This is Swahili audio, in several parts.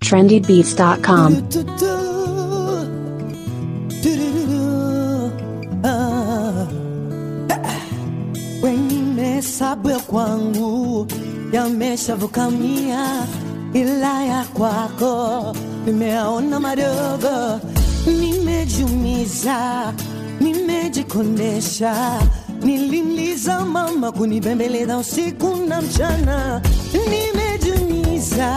trendybeats.com. Wengine sabu ya kwangu yameshavuka mia, ila ya kwako nimeaona madogo. Nimejumiza, nimejikondesha, nilimliza mama kunibembeleza usiku na mchana, nimejumiza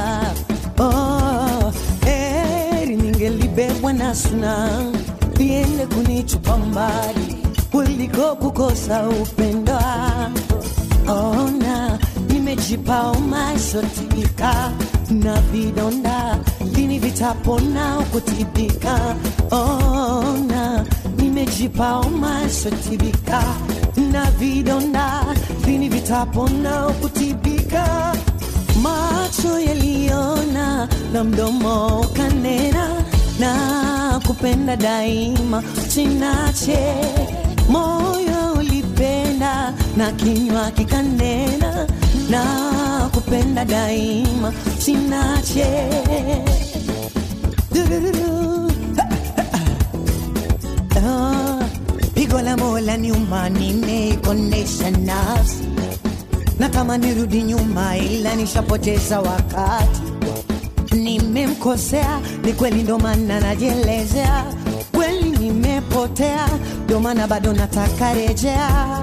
oh, heri ningelibebwa na suna liende kunichupa mbali kuliko kukosa upendo. Ona nimejipa umaisotibika na vidonda lini vitapona kutibika. Ona nimejipa umaisotibika na vidonda lini vitapona kutibika. Macho yaliona na mdomo kanena na kupenda daima sinache moyo ulipenda na kinywa kikanena na kupenda daima sinache Dururu. Ah, pigo la mola nyuma nimeikonesha nafsi na kama nirudi nyuma ila nishapoteza wakati nimemkosea ni kweli ndo maana najielezea kweli nimepotea ndo maana bado nataka rejea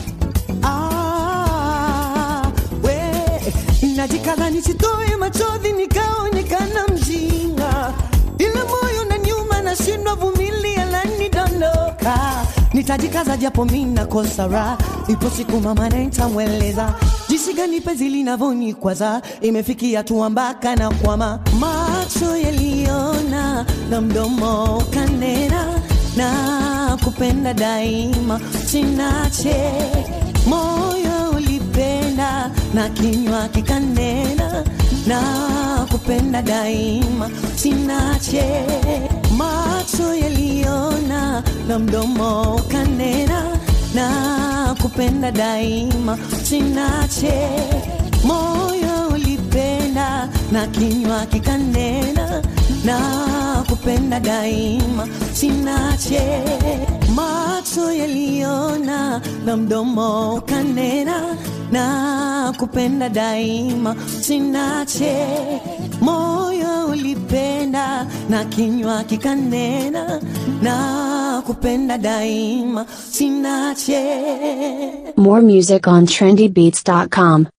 ah, we najikaza nisitoe machozi nikaonekana mjinga ila moyo na nyuma nashindwa vumilia lanidondoka nitajikaza japo mi nakosa raha ipo siku mama nitamweleza jinsi gani penzi linavyonikwaza imefikia tu mpaka na kwama macho yaliona na mdomo kanena na kupenda daima sinache moyo ulipenda na kinywa kikanena na kupenda daima sinache macho yaliona na mdomo kanena na kupenda daima sinache moyo ulipenda na kinywa kikanena na kupenda daima sinache macho yaliona na mdomo kanena na kupenda daima sinache moyo ulipenda na kinywa kikanena na kupenda daima sinache More music on trendybeats.com.